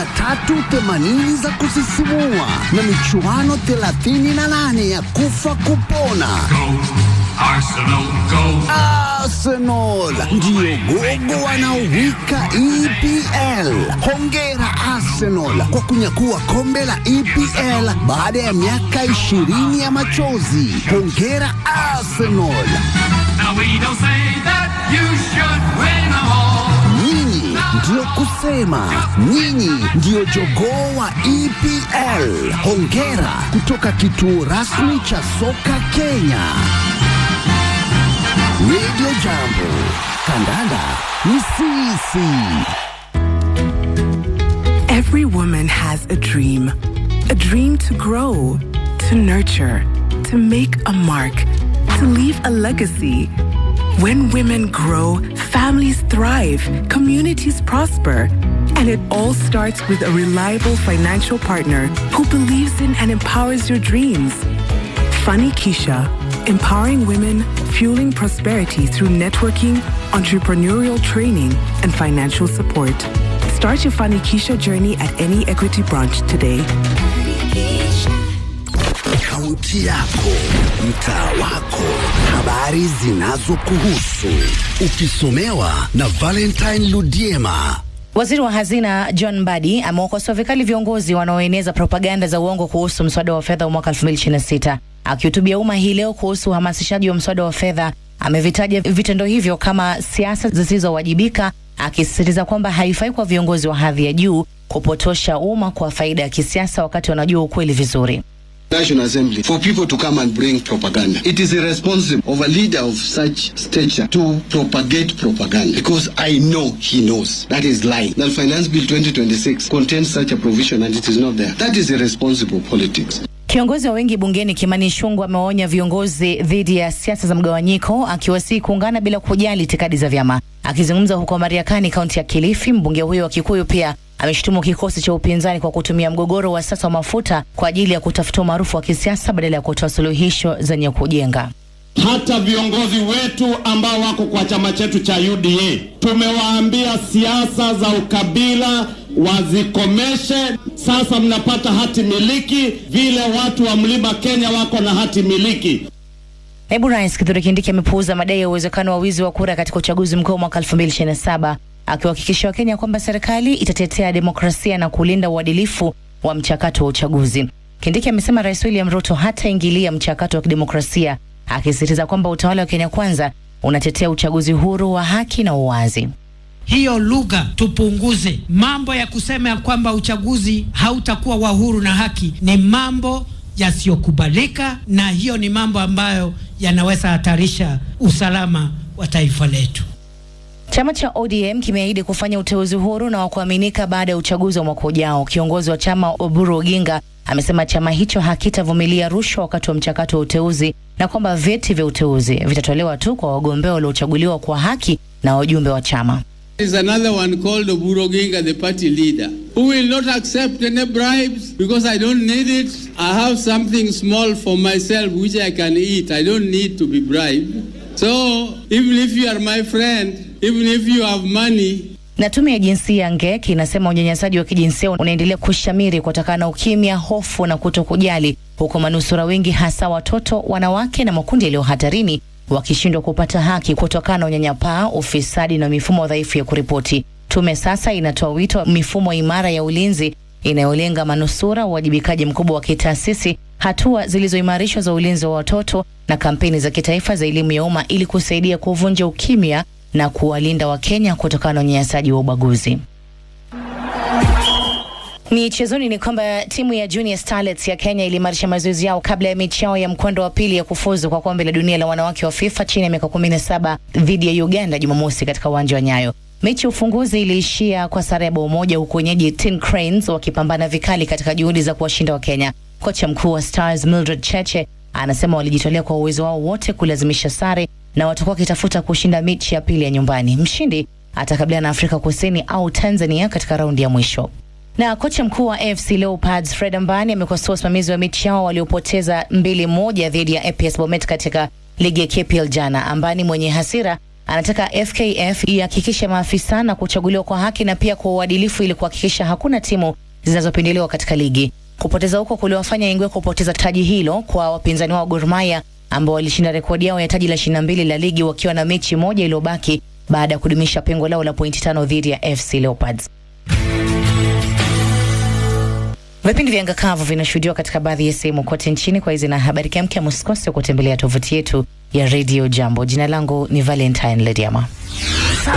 380 za kusisimua na michuano 38 ya kufa kupona. Arsenal, go! Arsenal ndiyo gogo wanaowika EPL. Hongera Arsenal kwa kunyakua kombe la EPL baada ya miaka 20 ya machozi. Hongera Arsenal, Now we don't say that you should win them all. nyinyi ndiyo kusema, nyinyi ndiyo jogoo wa EPL. Hongera kutoka kituo rasmi cha soka Kenya. Radio Jambo, kandanda ni sisi. Every woman has a dream. A dream to grow, to nurture, to make a mark, to leave a legacy. When women grow, families thrive, communities prosper. And it all starts with a reliable financial partner who believes in and empowers your dreams. Funny Keisha, empowering women, fueling prosperity through networking, entrepreneurial training, and financial support. Start your Funny Keisha journey at any Equity branch today. Kaunti yako, mtaa wako, habari zinazokuhusu, ukisomewa na Valentine Ludiema. Waziri wa Hazina John Mbadi amewakosoa vikali viongozi wanaoeneza propaganda za uongo kuhusu mswada wa fedha wa mwaka 2026. Akihutubia umma hii leo kuhusu uhamasishaji wa mswada wa fedha, amevitaja vitendo hivyo kama siasa zisizowajibika, akisisitiza kwamba haifai kwa viongozi wa hadhi ya juu kupotosha umma kwa faida ya kisiasa wakati wanajua ukweli vizuri. National Assembly for people to come and bring propaganda. It is irresponsible of a leader of such stature to propagate propaganda because I know he knows that is lying. That Finance Bill 2026 contains such a provision and it is not there. That is irresponsible politics. Kiongozi wa wengi bungeni Kimani Ichung'wah amewaonya viongozi dhidi ya siasa za mgawanyiko, akiwasihi kuungana bila kujali itikadi za vyama. Akizungumza huko Mariakani, kaunti ya Kilifi, mbunge huyo wa Kikuyu pia ameshutumu kikosi cha upinzani kwa kutumia mgogoro wa sasa wa mafuta kwa ajili ya kutafuta umaarufu wa kisiasa badala ya kutoa suluhisho zenye kujenga. hata viongozi wetu ambao wako kwa chama chetu cha UDA tumewaambia siasa za ukabila wazikomeshe. Sasa mnapata hati miliki vile watu wa mlima Kenya wako na hati miliki. Naibu Rais Kithure Kindiki amepuuza madai ya uwezekano wa wizi wa kura katika uchaguzi mkuu wa mwaka 2027 akiwahakikishia Wakenya kwamba serikali itatetea demokrasia na kulinda uadilifu wa mchakato wa uchaguzi. Kindiki amesema Rais William Ruto hataingilia mchakato wa kidemokrasia, akisisitiza kwamba utawala wa Kenya Kwanza unatetea uchaguzi huru wa haki na uwazi. hiyo lugha tupunguze. Mambo ya kusema ya kwamba uchaguzi hautakuwa wa huru na haki ni mambo yasiyokubalika, na hiyo ni mambo ambayo yanaweza hatarisha usalama wa taifa letu. Chama cha ODM kimeahidi kufanya uteuzi huru na wa kuaminika baada ya uchaguzi wa mwaka ujao. Kiongozi wa chama Oburu Oginga amesema chama hicho hakitavumilia rushwa wakati wa mchakato wa uteuzi na kwamba vyeti vya uteuzi vitatolewa tu kwa wagombea waliochaguliwa kwa haki na wajumbe wa chama. There is another one called Oburu Oginga, the party leader, who will not accept any bribes because I don't need it. I have something small for myself which I can eat. I don't need to be bribed. So even if you are my friend, even if you have money, Na tume ya jinsia NGEK inasema unyanyasaji wa kijinsia unaendelea kushamiri kutokana na ukimya, hofu na kuto kujali, huku manusura wengi hasa watoto, wanawake na makundi yaliyo hatarini wakishindwa kupata haki kutokana na unyanyapaa, ufisadi na mifumo dhaifu ya kuripoti. Tume sasa inatoa wito wa mifumo imara ya ulinzi inayolenga manusura, uwajibikaji mkubwa wa kitaasisi, hatua zilizoimarishwa za ulinzi wa watoto na kampeni za kitaifa za elimu ya umma ili kusaidia kuvunja ukimya na kuwalinda Wakenya kutokana na unyanyasaji wa ubaguzi. Michezoni ni kwamba timu ya Junior Starlets ya Kenya iliimarisha mazoezi yao kabla ya mechi yao ya mkondo wa pili ya kufuzu kwa kombe la dunia la wanawake wa FIFA chini ya miaka 17 dhidi ya Uganda Jumamosi katika uwanja wa Nyayo. Mechi ya ufunguzi iliishia kwa sare ya bao moja huku wenyeji Tin Cranes wakipambana vikali katika juhudi za kuwashinda wa Kenya. Kocha mkuu wa Stars Mildred Cheche anasema walijitolea kwa uwezo wao wote kulazimisha sare na watakuwa wakitafuta kushinda mechi ya pili ya nyumbani. Mshindi atakabiliana na Afrika Kusini au Tanzania katika raundi ya mwisho. Na kocha mkuu wa AFC Leopards Fred Ambani amekosoa usimamizi wa mechi yao waliopoteza mbili moja dhidi ya APS Bomet katika ligi ya KPL jana. Ambani mwenye hasira anataka FKF ihakikishe maafisa na kuchaguliwa kwa haki na pia kwa uadilifu ili kuhakikisha hakuna timu zinazopendelewa katika ligi. Kupoteza huko kuliwafanya Ingwe kupoteza taji hilo kwa wapinzani wao Gor Mahia ambao walishinda rekodi yao ya taji la 22 la ligi wakiwa na mechi moja iliyobaki baada ya kudumisha pengo lao la pointi tano dhidi ya FC Leopards. Vipindi vya anga kavu vinashuhudiwa katika baadhi ya sehemu kote nchini. Kwa hizi na habari kemke, msikose kutembelea tovuti yetu ya Radio Jambo. Jina langu ni Valentine Lediama.